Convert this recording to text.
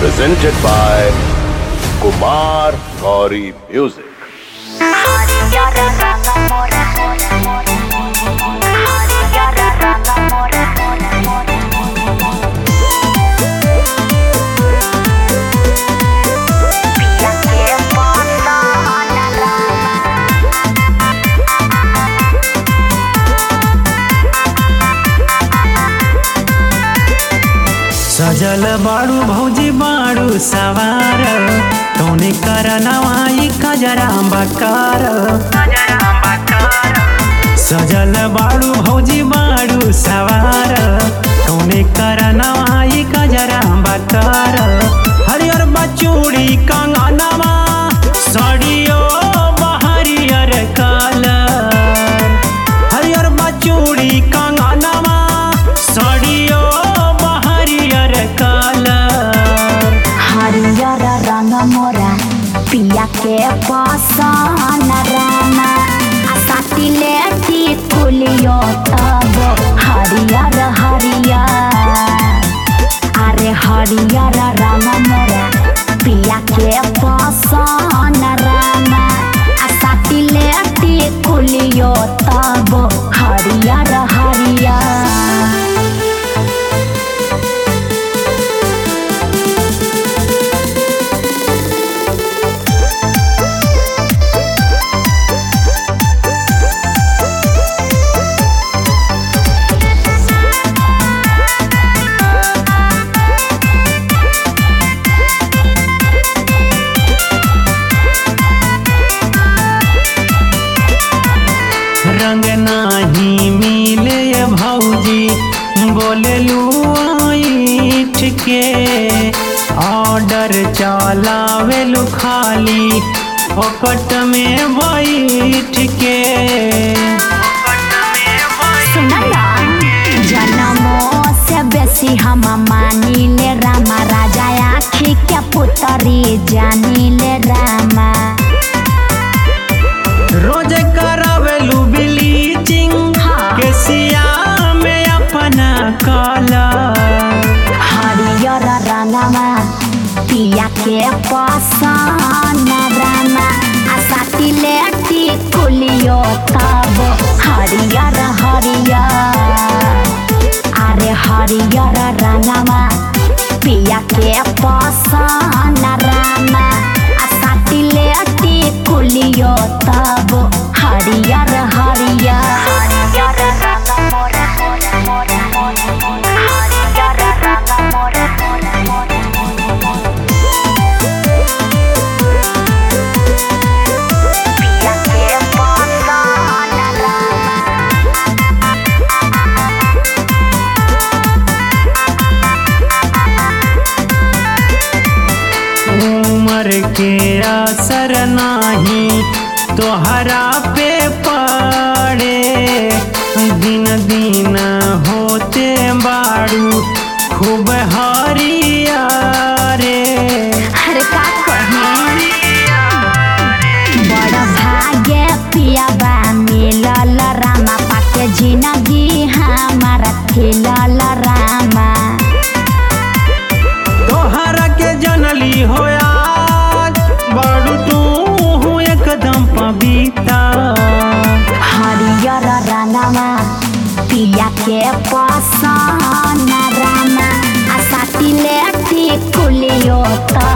presented by Kumar Gauri Music. सजल बाड़ू भौजी बाड़ू सवार कौने कर नवाई कजरा बकार सजल बाड़ू भौजी बाड़ू सवार कौने कर नवाई कजरा बकार हरियर बचूड़ी कंगनवा सड़ियो बहरियर कलर हरियर बचूड़ी कंगनवा सड़ियो बहरियर कलर हरियर रंग मोरा पिया के पसन राना आ साटिले टिकुलियो तब हरियर हरियर अरे हरियर रंग मोरा पिया के पसन राना आ साटिले टिकुलियो तब हरियर हरियर रंग नाही मिले भौजी बोले लूठ के ऑर्डर चलावे लू खाली फोकट में बैठ के जनमो से बेसी हम मानिले रामा राजा आखी के पुतरी जानिले रामा रोज करावेलू ब्लीचिंग हाँ। के सिया में अपना कलर हरियर रंगमा पिया के पसन रामा आ साटिले टिकुलियो तब हरियर हरियर अरे हरियर रंगमा पिया के पसन रामा आ साटिले टिकुलियो तब हरियर हरियर हरियर रंग मोरा मोरा मोरा मोरा हरियर रंग मोरा मोरा मोरा पिया के पसन रामा उमर के असर नाही तोहरा पे पड़े दिन दिन होते बाड़ू खूब हरिया रे अरे का कही बड़ भाग्य पियाबा मिलल रामा पाके जिंदगी हमारा खिलल रामा तोहरा के जनली होया बाड़ू तू एकदम पविता हरियर रंगमा पिया के पसन रामा आ साटिले टिकुलियो त